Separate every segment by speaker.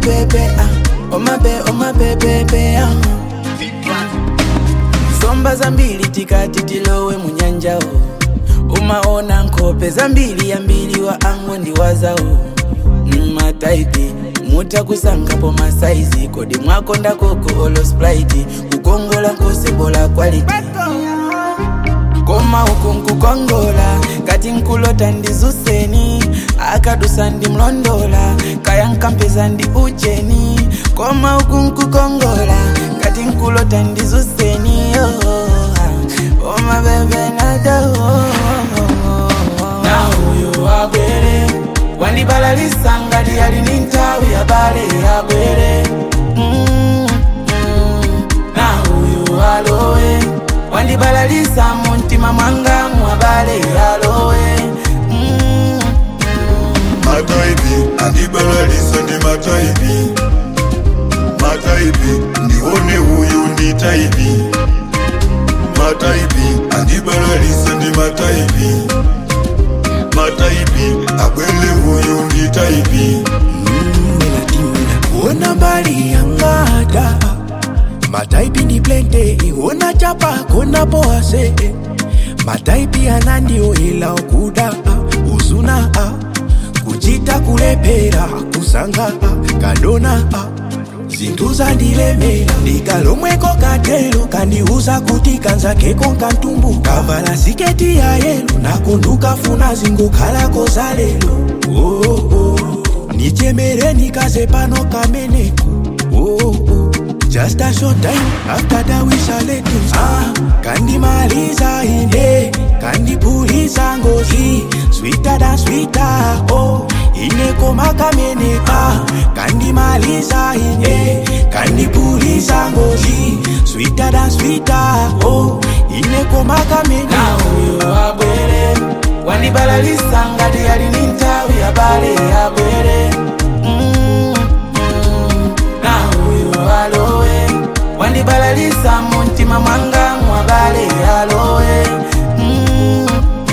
Speaker 1: bebe ah. oma be oma bebebe ah. somba zambili tikati tilowe munyanjao umaona nkhope zambili yambili wa ango ndiwazao mmataipi mutakusangapo masaizi kodi mwakonda koko olo sprite kukongola nkosebola quality koma uku nkukongola kati nkulota ndizuseni akadusa ndimlondola kaya nkampeza ndi ucheni koma uku nkukongola kati nkulota ndizuseni oh, oma bebe nado na uyu abwere wandibalalisa ngati ali ni nthawi ya bale abwere mm, mm, na uyu alowe wandibalalisa muntima mwanga mwabale alowe mm,
Speaker 2: mataipi andibalalisa ndi mataipi mataipi ndione uyu ndi taipi mataipi andibalalisa ndi mataipi mataipi abwele uyu ndi taipi
Speaker 3: Ona mbali ya ngada Mataipi ni blende Iona chapa kona boase Mataipi anandio ila okuda Uzuna Kujita kulepera Kusanga Kadona Zintu zandilemera ndikalomweko katelo kandiuza kuti kanzakeko nkantumbu kavala siketi ya yelo nakundukafuna zingukhalako zalelo oh, oh. nichemere nikaze pano kameneko oh, oh. Just a short time after that we shall let you ah, kandimaliza ine kandipuliza ngozi sweeter than sweeter oh inekoma kameneka kandimaliza ine kandipuliza ngozi sweeter than sweeter oh inekoma kameneka
Speaker 1: na uyu abwere wandibalalisa ngati ali ni nthawi ya bale abwere mm, mm, na uyu alowe wandibalalisa muntima mwanga mwabale alowe mm,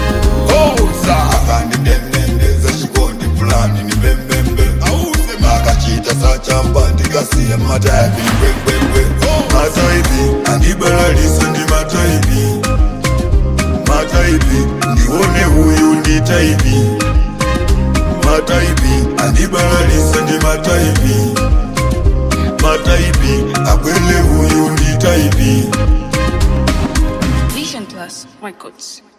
Speaker 2: akandidendendeza chikondi fulani ni mbembembe makachita sachamba ndikasiya mataipi mbwembwembwe mataipi andibalalisa ndi mataipi mataipi ndione uyu ndi taipi mataipi andibalalisa ndi mataipi mataipi abwele uyu ndi taipi
Speaker 4: Vision Plus Records.